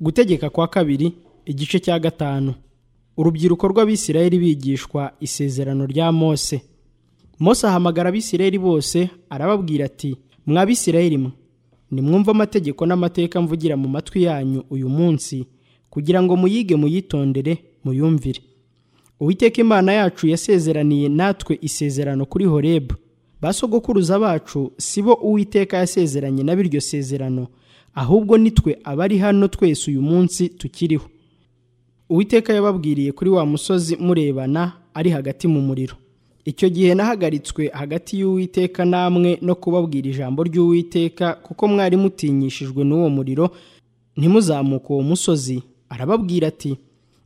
gutegeka kwa kabiri igice cya gatanu urubyiruko rw'abisirayeli bigishwa isezerano rya mose mose ahamagara abisirayeli bose arababwira ati mwa bisirayeli mwe nimwumve amategeko n'amateka mvugira mu matwi yanyu uyu munsi kugira ngo muyige muyitondere muyumvire uwiteka imana yacu yasezeraniye natwe isezerano kuri horebu ba sogokuruza bacu si bo uwiteka yasezeranye na biryo sezerano ahubwo nitwe abari hano twese uyu munsi tukiriho uwiteka yababwiriye kuri wa musozi murebana ari hagati mu muriro icyo gihe nahagaritswe hagati y'uwiteka namwe no kubabwira ijambo ry'uwiteka kuko mwari mutinyishijwe n'uwo muriro ntimuzamuke uwo musozi arababwira ati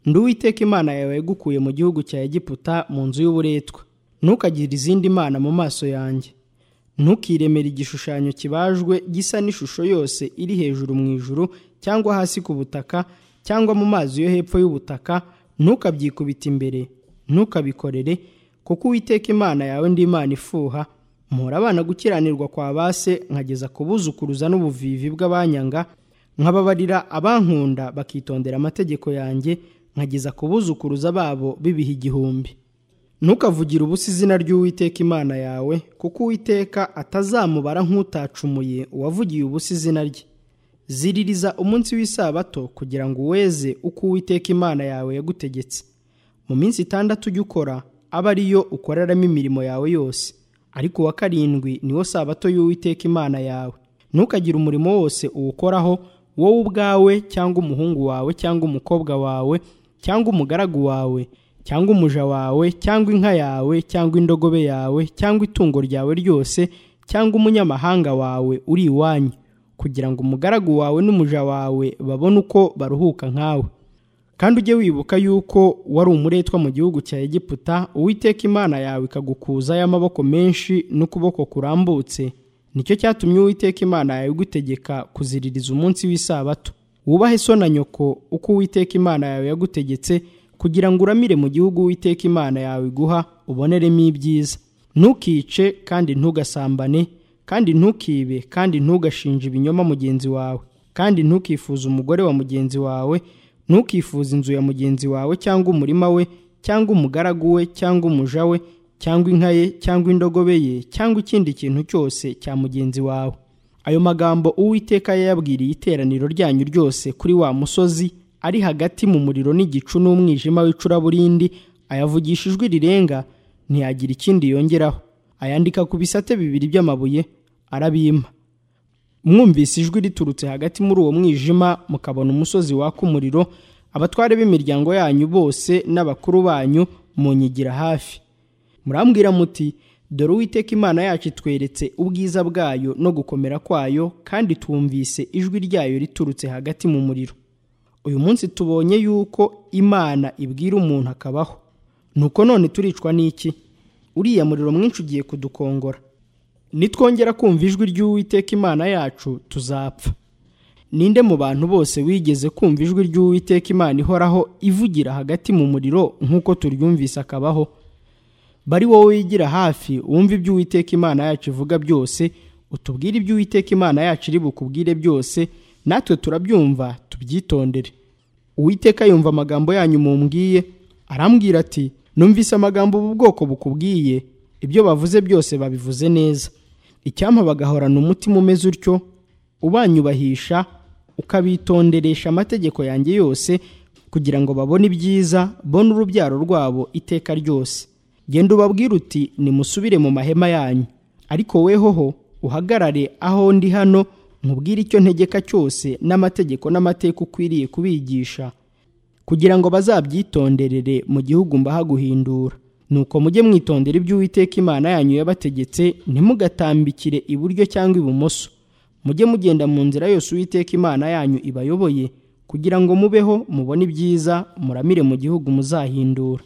ndi uwiteka imana yawe yagukuye mu gihugu cya egiputa mu nzu y'uburetwa ntukagire izindi mana mu maso yanjye ntukiremere igishushanyo kibajwe gisa n'ishusho yose iri hejuru mu ijuru cyangwa hasi ku butaka cyangwa mu mazi yo hepfo y'ubutaka ntukabyikubite imbere ntukabikorere kuko uwiteka imana yawe ndi imana ifuha mpora abana gukiranirwa kwa base nkageza kubuzukuruza n'ubuvivi bw'abanyanga nkababarira abankunda bakitondera amategeko yanjye nkageza kubuzukuruza babo bibiha igihumbi ntukavugire ubusa izina ry'uwiteka imana yawe kuko uwiteka atazamubara nk'utacumuye uwavugiye ubusa izina rye ziririza umunsi w'isabato kugira ngo uweze uko uwiteka imana yawe yagutegetse mu minsi itandatu ujya ukora aba ariyo ukoreramo imirimo yawe yose ariko uwa karindwi niwo sabato y'uwiteka imana yawe ntukagire umurimo wose uwukoraho wowe ubwawe cyangwa umuhungu wawe cyangwa umukobwa wawe cyangwa umugaragu wawe cyangwa umuja wawe cyangwa inka yawe cyangwa indogobe yawe cyangwa itungo ryawe ryose cyangwa umunyamahanga wawe uri iwanyu kugira ngo umugaragu wawe n'umuja wawe babone uko baruhuka nkawe kandi ujye wibuka yuko wari umuretwa mu gihugu cya egiputa uwiteka imana yawe ikagukuza y'amaboko menshi n'ukuboko kurambutse nicyo cyatumye uwiteka imana yawe igutegeka kuziririza umunsi w'isabato wubahe so na nyoko uko uwiteka imana yawe yagutegetse kugira ngo uramire mu gihugu witeka imana yawe iguha uboneremo ibyiza ntukice kandi ntugasambane kandi ntukibe kandi ntugashinje ibinyoma mugenzi wawe kandi ntukifuze umugore wa mugenzi wawe ntukifuze inzu ya mugenzi wawe cyangwa umurima we cyangwa umugaragu we cyangwa umuja we cyangwa inka ye cyangwa indogobe ye cyangwa ikindi kintu cyose cya mugenzi wawe ayo magambo uwiteka yayabwiriye iteraniro ryanyu ryose kuri wa musozi ari hagati mu muriro n'igicu n'umwijima w'icuraburindi ayavugisha ijwi rirenga ntiyagira ikindi yongeraho ayandika ku bisate bibiri by'amabuye arabimpa mwumvise ijwi riturutse hagati muri uwo mwijima mukabona umusozi waka umuriro abatware b'imiryango yanyu bose n'abakuru banyu munyigira hafi murambwira muti dore uwiteka imana yacu itweretse ubwiza bwayo no gukomera kwayo kandi twumvise ijwi ryayo riturutse hagati mu muriro uyu munsi tubonye yuko imana ibwira umuntu akabaho nuko none turicwa n'iki uriya muriro mwinshi ugiye kudukongora nitwongera kumva ijwi ry'uwiteka imana yacu tuzapfa ninde mu bantu bose wigeze kumva ijwi ry'uwiteka imana ihoraho ivugira hagati mu muriro nk'uko turyumvise akabaho bari wowe wigira hafi wumva ibyo uwiteka imana yacu ivuga byose utubwire ibyo uwiteka imana yacu iri bukubwire byose natwe turabyumva tubyitondere uwiteka yumva amagambo yanyu mumbwiye arambwira ati numvise amagambo ubu bwoko bukubwiye ibyo bavuze byose babivuze neza icyampa bagahorana umutima umeze utyo ubanyubahisha ukabitonderesha amategeko yanjye yose kugira ngo babone ibyiza bona urubyaro rwabo iteka ryose genda ubabwire uti nimusubire mu mahema yanyu ariko wehoho uhagarare aho ndi hano nkubwire icyo ntegeka cyose n'amategeko n'amateka ukwiriye kubigisha kugira ngo bazabyitonderere mu gihugu mbaha guhindura nuko mujye mwitondera ibyo uwiteka imana yanyu yabategetse ntimugatambikire iburyo cyangwa ibumoso mujye mugenda mu nzira yose uwiteka imana yanyu ibayoboye kugira ngo mubeho mubone ibyiza muramire mu gihugu muzahindura